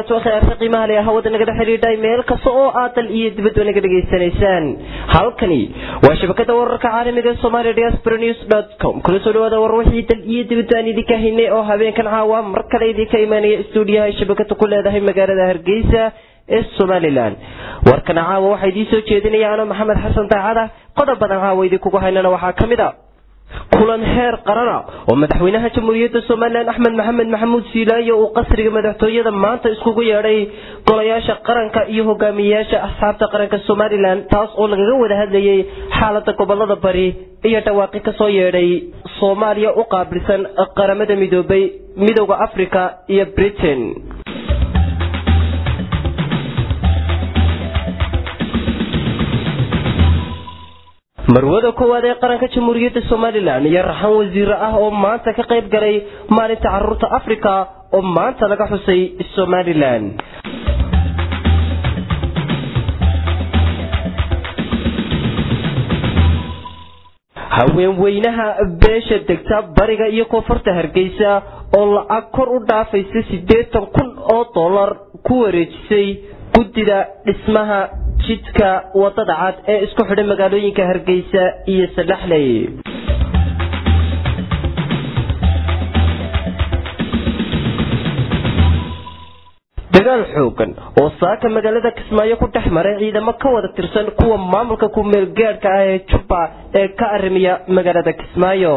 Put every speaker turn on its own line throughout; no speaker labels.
barakaatu akhiyaarta qiimaha leh hawada nagala xidhiidhay meel kasta oo aad dal iyo dibadba naga dhegaysanaysaan halkani waa shabakada wararka caalamiga ee somalia diaspora news dot com kula soo dhawaada war wixii dal iyo dibadba aan idinka haynay oo habeenkan caawa mar kale idinka imaanaya stuudiyaha ay shabakada ku leedahay magaalada hargeysa ee somalilan warkana caawa waxaa idiin soo jeedinaya ano maxamed xasan daacada qodob badan caawa idinkugu haynana waxaa ka mid a kulan heer qarana oo madaxweynaha jamhuuriyadda somalilan axmed maxamed maxamuud siilaayo uu qasriga madaxtooyada maanta iskugu yeedhay golayaasha qaranka iyo hogaamiyeyaasha asxaabta qaranka somalilan taas oo lagaga wada hadlayay xaalada gobolada bari iyo dhawaaqi kasoo yeedhay soomaaliya u qaabilsan qaramada midoobay midooda africa iyo britain marwada koowaad ee qaranka jamhuuriyadda somalilan iyo raxan wasiire ah oo maanta ka qayb galay maalinta caruurta africa oo maanta laga xusay somalilan haweenweynaha beesha degta bariga iyo koonfurta hargeysa oo lacag kor u dhaafaysa siddeetan kun oo dollar ku wareejisay guddida dhismaha jidka wadada cad ee isku xidhay magaalooyinka hargeysa iyo sadhaxley dagaal xoogan oo saaka magaalada kismaayo ku dhex maray ciidamo ka wada tirsan kuwa maamulka ku-meel gaadhka ah ee jubba ee ka arrimiya magaalada kismaayo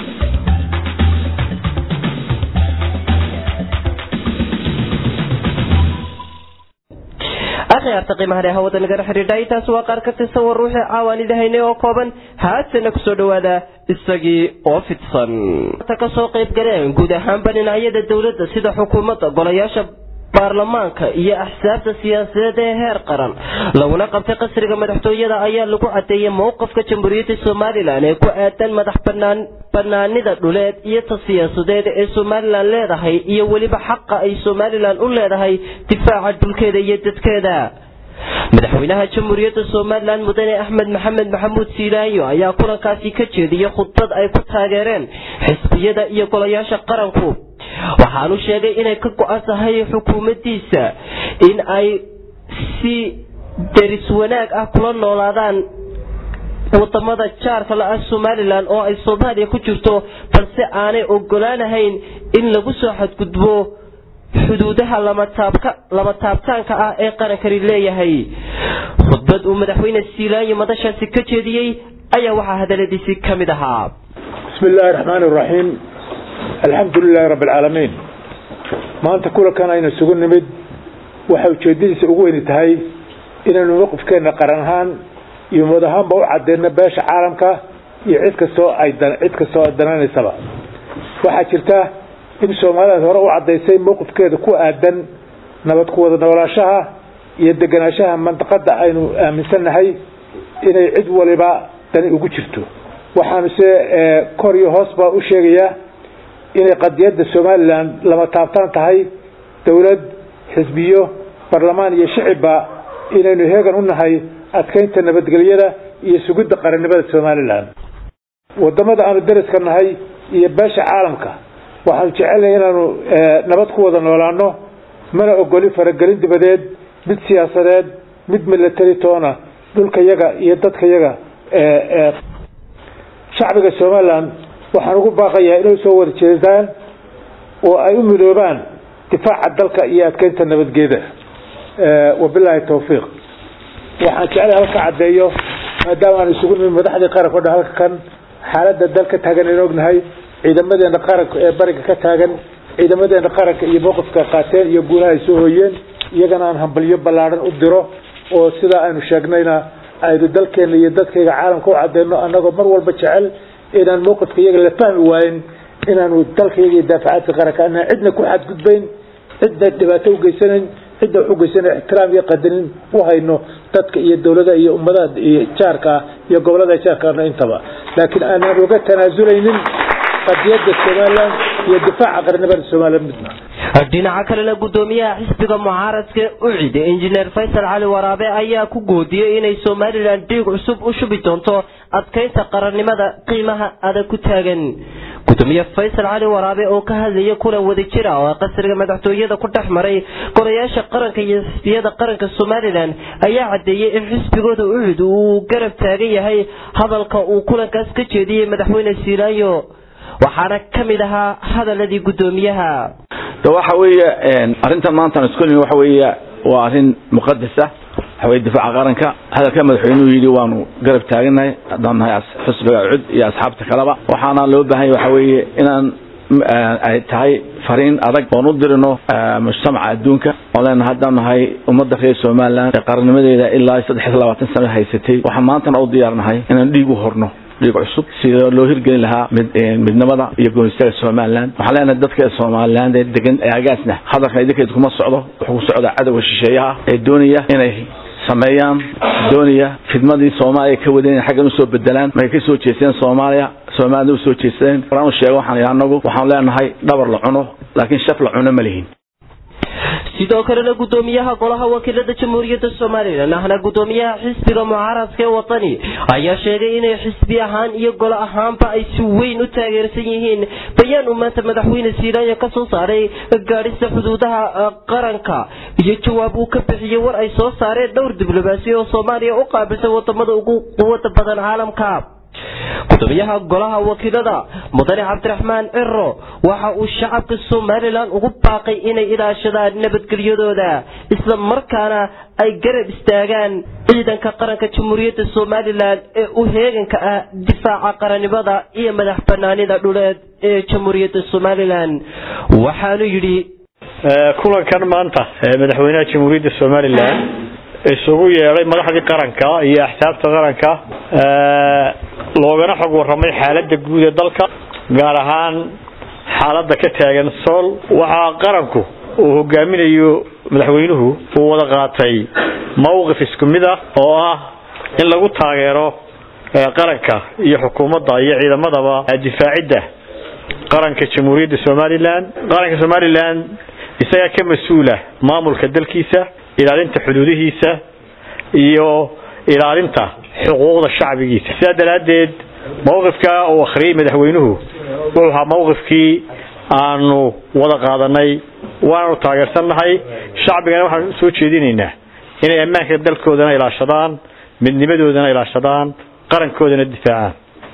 akhyaarta qiimaha hawada nagala xidhiidha intaas waa qaar ka tirsan war ruuxii caawaan idahaynay oo kooban haatana kusoo dhawaada isagii oo fidsan ta kasoo qayb galeen guud ahaanba dhinacyada dowladda sida xukuumadda golayaasha baarlamaanka iyo axsaabta siyaasadeed ee heer qaran laguna qabtay qasriga madaxtooyada ayaa lagu cadeeyay mowqafka jamhuuriyadda somalilan ee ku aadan madax banaanida dhuleed iyo ta siyaasadeed ee somalilan leedahay iyo weliba xaqa ay somalilan u leedahay difaaca dhulkeeda iyo dadkeeda madaxweynaha jamhuuriyadda somalilan mudane axmed maxamed maxamuud siilaayo ayaa kulankaasi ka jeediyey khudbad ay ku taageereen xisbiyada iyo golayaasha qaranku waxaanu sheegay inay ka go-an tahay xukuumaddiisa in ay si deris wanaag ah kula noolaadaan wadamada jaarka la-ah somalilan oo ay soomaaliya ku jirto balse aanay ogolaanahayn in lagu soo xadgudbo xuduudaha lama taabtaanka ah ee qarankani leeyahay khudbad uu madaxweyne siilaayo madashaasi ka jeediyey ayaa waxaa hadaladiisii ka mid ahaa
bismi illaahi raxmaani raxiim alxamdu lilaahi rabbi alcaalamiin maanta kulankan aynu isugu nimid waxay ujeedadiisa ugu weyni tahay inaynu mawqifkeenna qaran ahaan iyo umad ahaanba u cadeyno beesha caalamka iyo cid kastoo ay cid kastoo ay dananaysaba waxaa jirta in soomaalidaas hore u cadaysay mawqifkeeda ku aadan nabad ku wada noolaashaha iyo deganaanshaha mandaqada aynu aaminsannahay inay cid waliba dani ugu jirto waxaanu se kor iyo hoosba u sheegayaa inay qadiyadda somalilan lama taabtaan tahay dowlad xisbiyo barlamaan iyo shicibba inaynu heegan u nahay adkeynta nabadgelyada iyo sugidda qarannimada somalilan wadamada aanu dariska nahay iyo beesha caalamka waxaanu jecelnahay inaanu nabad ku wada noolaano mana ogolin faragelin dibadeed mid siyaasadeed mid milatari toona dhulka yaga iyo dadka yaga shacbiga somalilan waxaan ugu baaqayaa inay soo wada jeedaan oo ay u midoobaan difaaca dalka iyo adkeynta nabadgeeda wabilaahi tawfiiq waxaan jeclay halka caddeeyo maadaama aan isugu nimid madaxdii qaranka o dhan halka kan xaaladda dal ka taagan aynu ognahay ciidamadeena qaranka ee bariga ka taagan ciidamadeena qaranka iyo mowqifka qaateen iyo guulaha ay soo hooyeen iyagana aan hambalyo ballaadhan u diro oo sidaa aynu sheegnayna aynu dalkeena iyo dadkayga caalamka u cadeyno annagoo mar walba jecel inaan mowqifka iyaga la fahmi waayin inaanu dalkayaga iyo daafacaadka qaranka anaan cidna ku xadgudbayn cidna dhibaato ugeysanayn cidna wax ugeysana ixtiraam iyo qadarin u hayno dadka iyo dowladaha iyo ummadaha iyo jaarka ah iyo gobolada jaarkaana intaba laakiin aanaan uga tanaazulaynin qadiyada somalilan iyo difaaca qarnimada somalilan midna
dhinaca kalena gudoomiyaha xisbiga mucaaradka ucid injineer faysal cali waraabe ayaa ku goodiyey inay somalilan dhiig cusub u shubi doonto adkeynta qarannimada qiimaha adag ku taagan gudoomiye faysal cali waraabe oo ka hadlaya kulan wadajir ah oo qasriga madaxtooyada ku dhex maray golayaasha qaranka iyo xisbiyada qaranka somalilan ayaa cadeeyey in xisbigooda ucud uu garab taagan yahay hadalka uu kulankaas ka jeediyey madaxweyne siilaanyo waxaana ka mid ahaa hadaladii gudoomiyaha
waxa weeye arrintan maanta isku waxa weeye waa arrin muqadas ah waxa weye difaaca qaranka hadalka madaxweynuhu yidhi waanu garab taaganahay haddaan nahay xisbiga cud iyo asxaabta kaleba waxaana loo baahan yahay waxa weeye inaan ay tahay fariin adag oon u dirino mujtamaca adduunka oon leenahay haddaan nahay ummadda reer somalilan ee qarannimadeeda ilaa saddex iyo labaatan sano haysatay waxaan maantana u diyaarnahay inaan dhiig u horno dhiig cusub sida loo hirgelin lahaa midnimada iyo goonistaga somalilan waxaan leenahay dadka somaliland ee degan agaasna hadalkan idinkeed kuma socdo wuxuu ku socdaa cadowga shisheeyaha ee doonaya inay sameeyaan doonaya fidmadii soomaaliya ka wadeen inay xaggan usoo bedelaan markay ka soo jeesteen soomaaliya soomaalida usoo jeesteen waraan u sheego waxaan idhi anagu waxaan leenahay dhabar la cuno laakiin shaf la cuno ma lihin
sidoo kalena gudoomiyaha golaha wakiilada jamhuuriyadda somalilan ahna gudoomiyaha xisbiga mucaaradka ee wadani ayaa sheegay inay xisbi ahaan iyo golo ahaanba ay si weyn u taageersan yihiin bayaan uu maanta madaxweyne siilaayo ka soo saaray gaadhista xuduudaha qaranka iyo jawaab uu ka bixiyey war ay soo saareen dhowr diblomaasi oo soomaaliya u qaabilsan wadamada ugu quwada badan caalamka gudoomiyaha golaha wakiilada mudane cabdiraxmaan ciro waxa uu shacabka somalilan ugu baaqay inay ilaashadaan nabadgelyadooda isla markaana ay garab istaagaan ciidanka qaranka jamhuuriyadda somalilan ee u heeganka ah difaaca qarannimada iyo madax banaanida dhuleed ee jamhuuriyadda somalilan waxaanu yidhi
kulankan maanta madaxweynaha jamhuuriyadda somalilan isugu yeedhay madaxdii qaranka iyo axsaabta qaranka loogana xog waramay xaalada guud ee dalka gaar ahaan xaalada ka taagan sool waxaa qaranku uu hogaaminayo madaxweynuhu uu wada qaatay mawqif isku mid ah oo ah in lagu taageero qaranka iyo xukuumadda iyo ciidamadaba difaacidda qaranka jamhuuriyadda somalilan qaranka somalilan isagaa ka mas-uula maamulka dalkiisa ilaalinta xuduudihiisa iyo ilaalinta xuquuqda shacbigiisa sidaa daraaddeed mawqifka uu akhriyey madaxweynuhu wuxuu ahaa mawqifkii aanu wada qaadanay waananu taageersannahay shacbigana waxaanu usoo jeedinaynaa inay ammaanka dalkoodana ilaashadaan midnimadoodana ilaashadaan qarankoodana difaacaan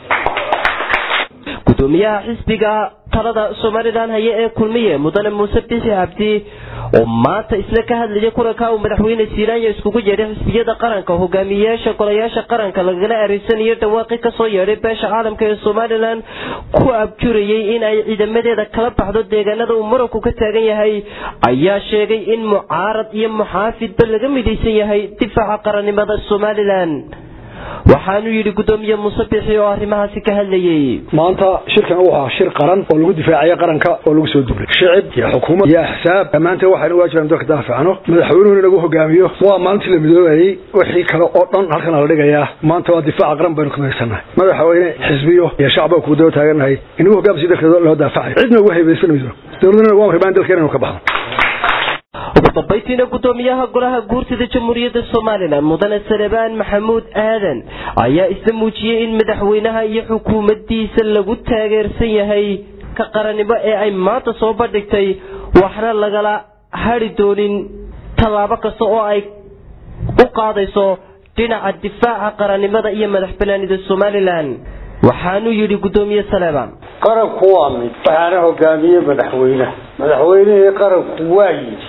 gudoomiyaha xisbiga talada somalilan haya ee kulmiye mudane muuse bixi cabdi oo maanta isla ka hadlaya kulanka uu madaxweyne siiraanya iskugu yeedhay xisbiyada qaranka hogaamiyeyaasha golayaasha qaranka lagala areysanayo dhawaaqi kasoo yeedhay beesha caalamka ee somalilan ku abjurayay in ay ciidamadeeda kala baxdo deegaanada uu muranku ka taagan yahay ayaa sheegay in mucaarad iyo muxaafidba laga midaysan yahay difaaca qarannimada somalilan waxaanu yidhi gudoomiye muuse bixi oo arrimahaasi ka hadlayay
maanta shirkan uu ahaa shir qaran oo lagu difaacaya qaranka oo lagu soo duulay shicib iyo xukuumad iyo axsaab dhammaanteen waxaynu waajibaan dalka daafacno madaxweynuhuna inagu hogaamiyo waa maalintii la midoobayay wixii kale oo dhan halkan la dhigayaa maanta waa difaaca qaran baynu kumaysannahay madaxweyne xisbiyo iyo shacba ku daba taagannahay inagu hogaamsi dalkeeda loo daafacayo cidna ugu haybaysan mayso dowladana waa rabaan dalkeena inuu ka baxno
ugu dambaytiina gudoomiyaha golaha guurtida jamhuuriyadda somalilan mudane salebaan maxamuud aadan ayaa isla muujiyey in madaxweynaha iyo xukuumaddiisa lagu taageersan yahay ka qarannimo ee ay maanta soo bandhigtay waxna lagala hadhi doonin tallaabo kasta oo ay u qaadayso dhinaca difaaca qarannimada iyo madax banaanida somalilan waxaanuu yidhi gudoomiye saleebaan
qaranku waa mid waxaana hogaamiyey madaxweynaha madaxweynihii qaranku waa yidhi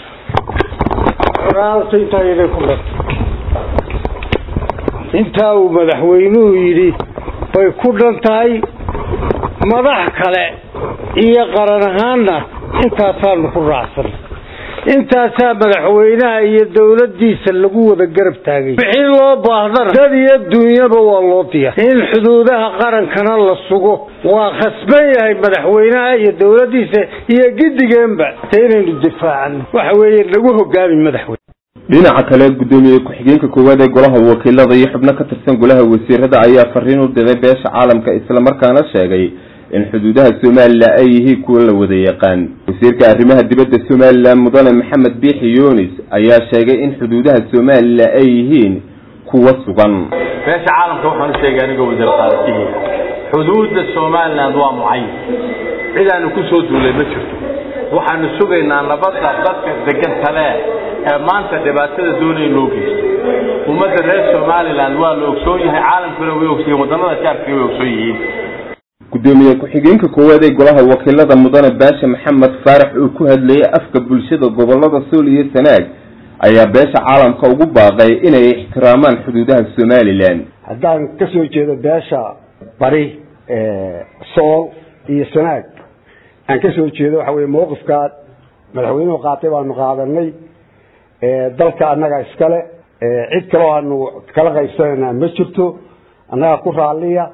intaa uu madaxweynuhu yidhi bay ku dhan tahay madax kale iyo qaran ahaanna intaasaanu ku raacsan intaasaa madaxweynaha iyo dowladdiisa lagu wada garab taagay wixii loo baahdana dad iyo duunyaba waa loo diyaar in xuduudaha qarankana la sugo waa khasban yahay madaxweynaha iyo dowladdiisa iyo gidigeenba de inaynu difaacano waxa weeye lagu hogaami madaxweyne
dhinaca kale gudoomiye ku-xigeenka koowaad ee golaha wakiilada iyo xubno ka tirsan golaha wasiirada ayaa fariin u diray beesha caalamka islamarkaana sheegay in xuduudaha somalilan ay yihiin kuwa la wada yaqaan wasiirka arrimaha dibadda somalilan mudane maxamed biixi yunis ayaa sheegay in xuduudaha somalilan ay yihiin kuwa sugan
beesha caalamka waxaan u sheegay anigoo wasiir qaadatihiina
xuduudda somaliland waa mucayan cidaanu ku soo duulay ma jirto waxaanu sugaynaa nabadda dadka degan tale ee maanta dhibaatada doonaya loo geysto ummadda reer somaliland waa la ogsoon yahay caalamkuna way ogsoon yihin wadannada jaarkana way ogsoon yihiin
gudoomiye ku-xigeenka koowaad ee golaha wakiilada mudane baashe maxamed faarax oo ku hadlayay afka bulshada gobolada sool iyo sanaag ayaa beesha caalamka ugu baaqay inay ixtiraamaan xuduudaha somalilan
haddaan ka soo jeedo beesha bari sool iyo sanaag aan ka soo jeedo waxa weye mawqifkaa madaxweynuhu qaatay baanu qaadanay dalka annaga iskale cid kaleo aanu kala qaybsanaynaa ma jirto annaga ku raalliya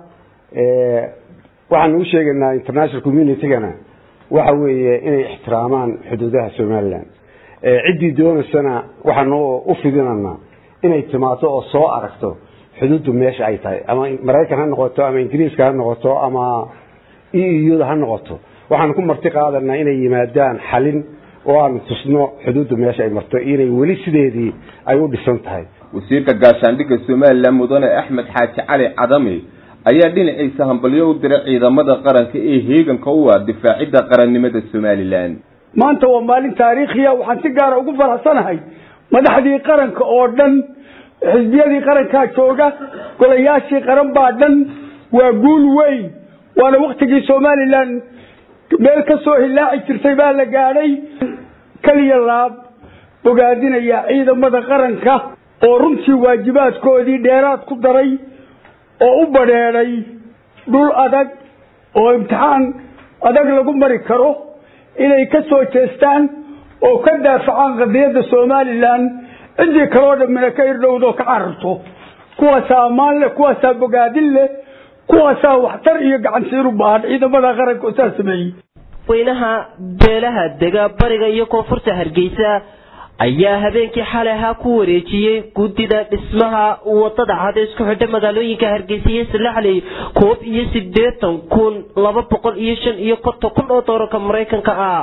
waxaanu u sheegaynaa international communitygana waxa weeye inay ixtiraamaan xuduudaha somalilan ciddii doonaysana waxaanu u fidinanaa inay timaado oo soo aragto xuduuddu meesha ay tahay ama maraykan ha noqoto ama ingiriiska ha noqoto ama e euda ha noqoto waxaanu ku marti qaadanaa inay yimaadaan xalin oo aanu tusno xuduuddu meesha ay marto inay weli sideedii ay u dhisan tahay
wasiirka gaashaandhigga somalilan mudane axmed xaaji cali cadami ayaa dhinaciisa hambalyo u diray ciidamada qaranka ee heeganka u ah difaacidda qarannimada somalilan
maanta waa maalin taariikhiya waxaan si gaara ugu faraxsanahay madaxdii qaranka oo dhan xisbiyadii qarankaa jooga golayaashii qaran baa dhan waa guul weyn waana waktigii somalilan meel ka soo hilaaci jirtay baa la gaadhay keliya laab bogaadinaya ciidamada qaranka oo runtii waajibaadkoodii dheeraad ku daray oo u badheedhay dhul adag oo imtixaan adag lagu mari karo inay ka soo jeestaan oo ka daafacaan qadiyadda somalilan ciddii kaloo dhammina ka irdhowdo ka cararto kuwaasaa ammaan leh kuwaasaa bogaadin leh kuwaasaa waxtar iyo gacansiin u baahan ciidamada qaranka oo saa sameeyey
weynaha beelaha dega bariga iyo koonfurta hargeysa ayaa habeenkii xalay ahaa ku wareejiyey guddida dhismaha wadada cad ee isku xidha magaalooyinka hargeysa iyo salaxley koob iyo sideetan kun laba boqol iyo shan iyo konton kun oo doolarka maraykanka ah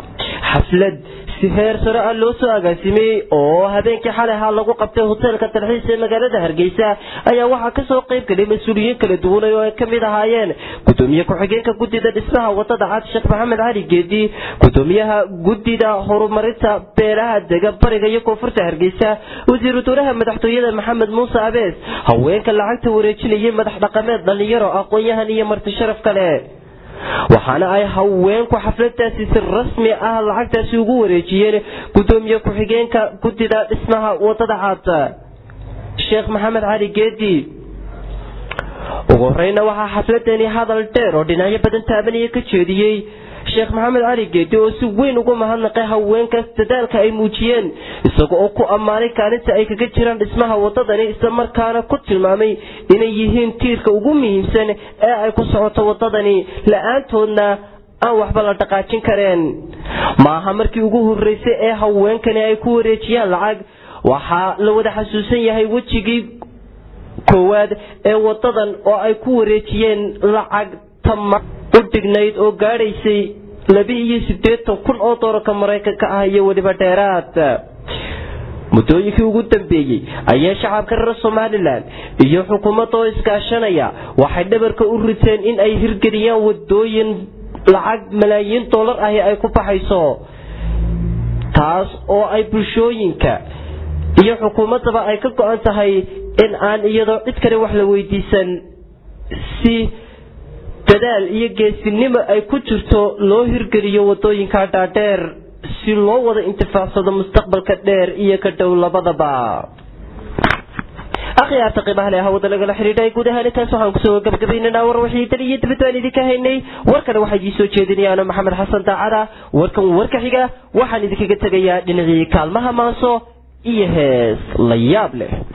xaflad si heer sare ah loo soo agaasimay oo habeenkii xalay ahaa lagu qabtay hoteelka dalxiis ee magaalada hargeysa ayaa waxaa kasoo qayb galay mas-uuliyiin kala duwanay oo ay kamid ahaayeen gudoomiye ku-xigeenka guddida dhismaha wadada cad sheekh maxamed cali geedi gudoomiyaha guddida horumarinta beelaha dega bariga iyo koonfurta hargeysa wasiiru dowlaha madaxtooyada maxamed muuse abees haweenka lacagta wareejinayay madax dhaqameed dhalinyaro aqoon-yahan iyo marti sharaf kale waxaana ay haweenku xafladaasi si rasmi ah lacagtaasi ugu wareejiyeen gudoomiye ku-xigeenka guddida dhismaha wadada cad sheekh maxamed cali geedi ugu horeyna waxaa xafladani hadal dheer oo dhinacyo badan taabanaya ka jeediyey sheekh maxamed cali geedi oo si weyn ugu mahadnaqay haweenkaas dadaalka ay muujiyeen isaga oo ku ammaanay kaalinta ay kaga jiraan dhismaha wadadani islamarkaana ku tilmaamay inay yihiin tiirka ugu muhiimsan ee ay ku socoto wadadani la-aantoodna aan waxba la dhaqaajin kareen maaha markii ugu horeysay ee haweenkani ay ku wareejiyaan lacag waxaa la wada xasuusan yahay wejigii koowaad ee wadadan oo ay ku wareejiyeen lacag tama u dhignayd oo gaadhaysay laba iyo siddeetan kun oo doolarka maraykanka ah iyo weliba dheeraad muddooyinkii ugu dambeeyey ayaa shacabka reer somalilan iyo xukuumadda oo iskaashanaya waxay dhabarka u riteen in ay hirgeliyaan wadooyin lacag malaayiin dollar ahi ay ku baxayso taas oo ay bulshooyinka iyo xukuumaddaba ay ka go-an tahay in aan iyadoo cid kale wax la weydiisan si dadaal iyo geesinimo ay ku jirto loo hirgeliyo wadooyinka dhaadheer si loo wada intifaacsado mustaqbalka dheer iyo ka dhow labadaba akhyaarta qiimaha leh hawada lagala xidhiidhay guud ahaan intaas waxaan kusoo gabagabaynanaa war wixii dal iyo dibad baan idinka haynay warkana waxaa idii soo jeedinayaano maxamed xasan daacada warkan warka xiga waxaan idinkaga tegayaa dhinacii kaalmaha maanso iyo hees la yaab leh